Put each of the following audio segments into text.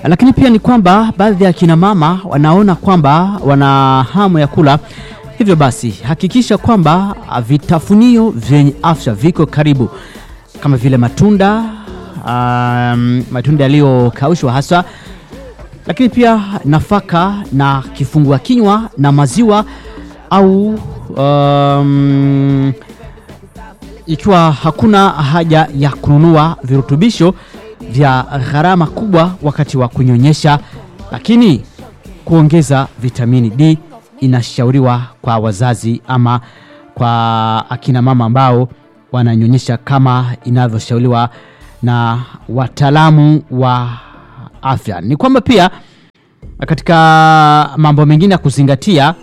Lakini pia ni kwamba baadhi ya kina mama wanaona kwamba wana hamu ya kula, hivyo basi hakikisha kwamba vitafunio vyenye afya viko karibu kama vile matunda um, matunda yaliyokaushwa hasa, lakini pia nafaka na kifungua kinywa na maziwa au um, ikiwa hakuna haja ya kununua virutubisho vya gharama kubwa wakati wa kunyonyesha, lakini kuongeza vitamini D inashauriwa kwa wazazi ama kwa akina mama ambao wananyonyesha kama inavyoshauriwa na wataalamu wa afya. Ni kwamba pia katika mambo mengine ya kuzingatia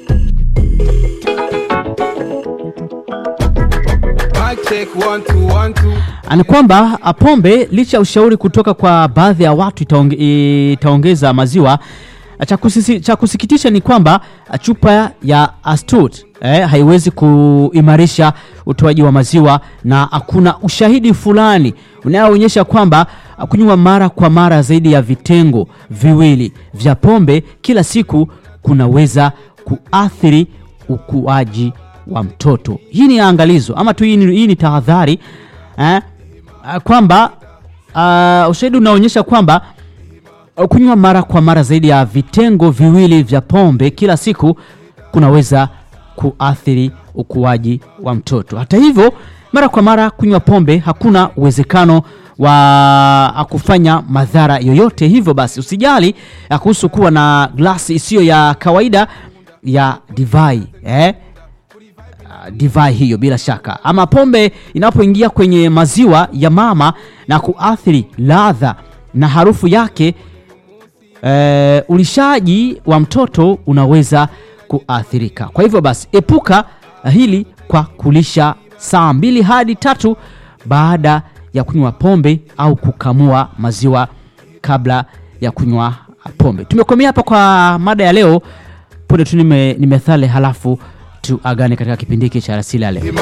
Mic check one two one two. ni kwamba pombe licha ya ushauri kutoka kwa baadhi ya watu itaonge, itaongeza maziwa. Cha, kusisi, cha kusikitisha ni kwamba chupa ya Astut eh, haiwezi kuimarisha utoaji wa maziwa na hakuna ushahidi fulani unaoonyesha kwamba kunywa mara kwa mara zaidi ya vitengo viwili vya pombe kila siku kunaweza kuathiri ukuaji wa mtoto. Hii ni angalizo ama tu hii ni, hii ni tahadhari eh, kwamba uh, ushahidi unaonyesha kwamba kunywa mara kwa mara zaidi ya vitengo viwili vya pombe kila siku kunaweza kuathiri ukuaji wa mtoto. Hata hivyo, mara kwa mara kunywa pombe hakuna uwezekano wa kufanya madhara yoyote. Hivyo basi usijali kuhusu kuwa na glasi isiyo ya kawaida ya divai eh? divai hiyo bila shaka, ama pombe inapoingia kwenye maziwa ya mama na kuathiri ladha na harufu yake, e, ulishaji wa mtoto unaweza kuathirika. Kwa hivyo basi, epuka hili kwa kulisha saa mbili hadi tatu baada ya kunywa pombe au kukamua maziwa kabla ya kunywa pombe. Tumekomea hapa kwa mada ya leo. Punde tu ni methali, halafu tuagane katika kipindi hiki cha Alasiri ya leo.